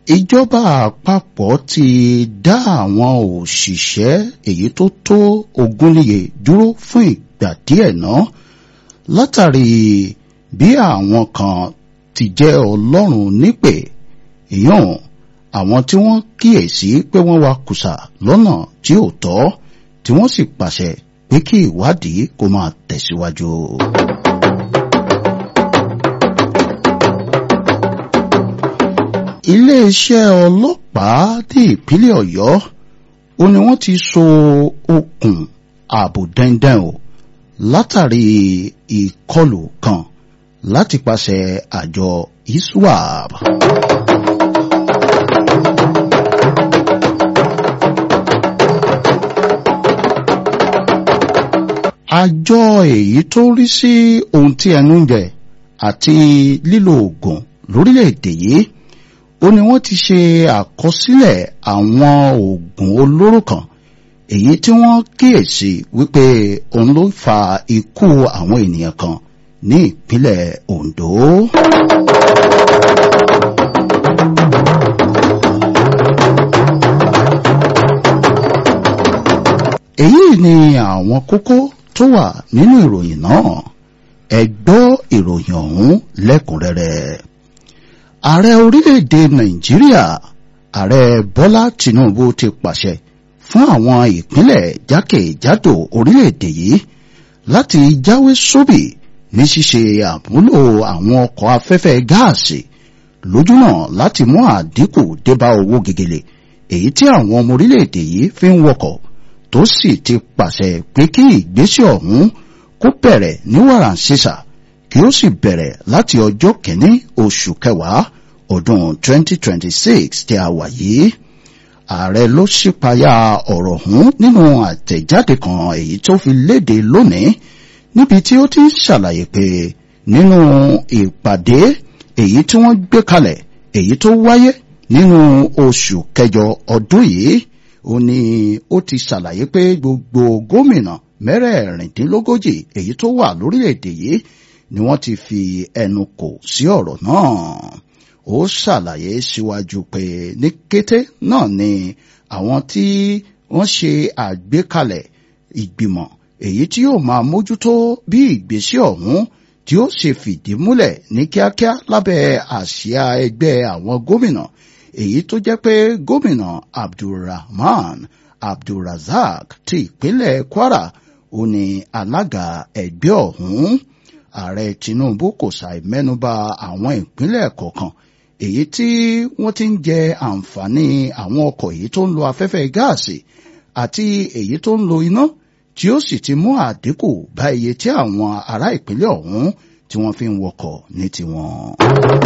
ìjọba àpapọ̀ ti dá àwọn òṣìṣẹ́ èyí tó tó ogúnléye dúró fún ìgbà díẹ̀ náà látàrí bí àwọn kan ti jẹ́ ọlọ́run nípè èèyàn àwọn tí wọ́n kíyèsí pé wọ́n wa kùsà lọ́nà tí ò tọ́ tí wọ́n sì pàṣẹ pé kí ìwádìí kó máa tẹ̀síwájú. iléeṣẹ́ ọlọ́pàá ní ìpínlẹ̀ ọ̀yọ́ ó ní wọ́n ti so okùn ààbò dandan o látàrí ìkọlù kan láti pàṣẹ àjọ iswap. àjọ èyí tó rí sí ohun tí ẹnu ń jẹ àti lílo oògùn lórílẹ̀‐èdè yìí ó ní wọ́n ti ṣe àkọsílẹ̀ àwọn oògùn olóró kan èyí tí wọ́n kíyèsí wípé òun ló fa ikú àwọn ènìyàn kan ní ìpínlẹ̀ Ondo. èyí ni àwọn kókó tó wà nínú ìròyìn náà ẹ gbọ́ ìròyìn ọ̀hún lẹ́kùnrẹ́rẹ́ ààrẹ orílẹ̀-èdè nàìjíríà ààrẹ bọ́lá tinubu ti pàṣẹ fún àwọn ìpínlẹ̀ jákèjádò orílẹ̀-èdè yìí láti jáwé sóbì ní ṣíṣe àmúlò àwọn ọkọ̀ afẹ́fẹ́ gáàsì lójúnà láti mú àdínkù débá owó gegele èyí tí àwọn ọmọ orílẹ̀-èdè yìí fi ń wọkọ̀ tó sì ti pàṣẹ pé kí ìgbésẹ̀ ọ̀hún kó bẹ̀rẹ̀ ní wàràǹṣeṣà kí ó sì bẹ̀rẹ̀ láti ọjọ́ kìíní oṣù kẹwàá ọdún 2026 tí a wà yìí ààrẹ ló ṣípayá ọ̀rọ̀ ọ̀hún nínú àtẹ̀jáde kan èyí tó fi léde lónìí níbi tí ó ti ń ṣàlàyé pé nínú ìpàdé èyí tí wọ́n gbé kalẹ̀ èyí tó wáyé nínú oṣù kẹjọ ọdún yìí ó ní ó ti ṣàlàyé pé gbogbo gómìnà mẹ́rẹ̀ẹ̀rìndínlógójì èyí tó wà lórílẹ̀‐èdè yìí ni wọ́n ti fi ẹnu kò sí ọ̀rọ̀ náà ó ṣàlàyé síwájú pé ní kété náà ni àwọn tí wọ́n ṣe àgbékalẹ̀ ìgbìmọ̀ èyí tí yóò máa mójútó bí ìgbésẹ̀ ọ̀hún tí ó ṣe fìdí múlẹ̀ ní kíákíá lábẹ́ àsíá ẹgbẹ́ àwọn gómìnà èyí tó jẹ́ pé gómìnà abdulrahman abdulrazak ti ìpínlẹ̀ kwara ó ní alága ẹgbẹ́ ọ̀hún ààrẹ tinubu kò ṣàì mẹ́nubà àwọn ìpínlẹ̀ kọ̀ọ̀kan èyí tí wọ́n ti ń jẹ àǹfààní àwọn ọkọ̀ èyí tó ń lo afẹ́fẹ́ gáàsì àti èyí tó ń lo iná tí ó sì ti mú àdínkù bá iye tí àwọn ará ìpínlẹ̀ ọ̀hún tí wọ́n fi ń wọkọ̀ ní tiwọn.